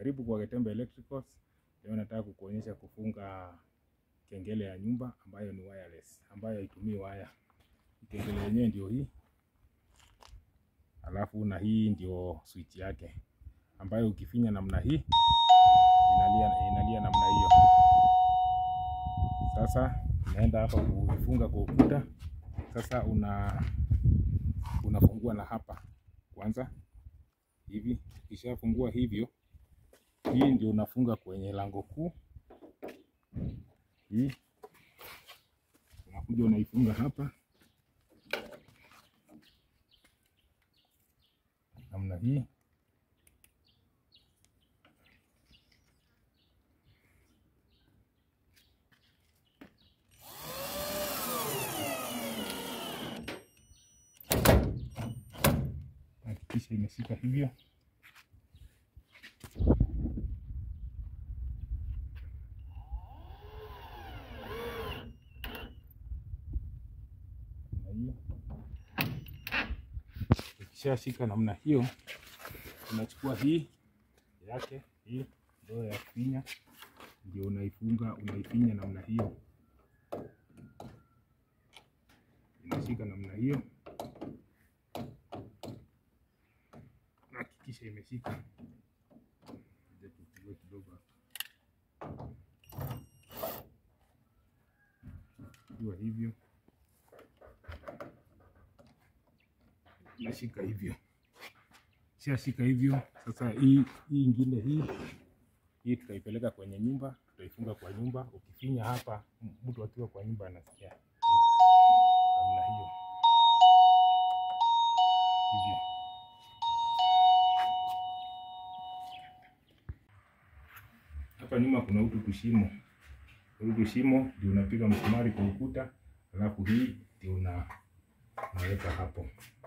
Karibu kwa Getembe Electricals. Leo nataka kukuonyesha kufunga kengele ya nyumba ambayo ni wireless, ambayo haitumii waya. Kengele yenyewe ndio hii, alafu na hii ndio switch yake ambayo ukifinya namna hii inalia, inalia namna hiyo. Sasa unaenda hapa kuifunga kwa ukuta. Sasa una unafungua na hapa kwanza hivi, ukishafungua hivyo, hii ndio unafunga kwenye lango kuu hii, unakuja unaifunga hapa namna hii. Hakikisha imeshika hivyo. hiyo ukishashika namna hiyo, unachukua hii yake hii ndoo ya kufinya, ndio unaifunga, unaifinya namna hiyo, inashika namna hiyo. Hakikisha imeshika kidogo iwa hivyo nashika hivyo, shashika hivyo. Sasa hii hii ingine hii hii tutaipeleka kwenye nyumba, tutaifunga kwa nyumba. Ukifinya hapa, mtu akiwa kwa nyumba anasikia namna hiyo hivyo. Hapa nyuma kuna utu tushimo, utu tushimo ndio unapiga msumari kwa ukuta, alafu hii ndio una unaweka hapo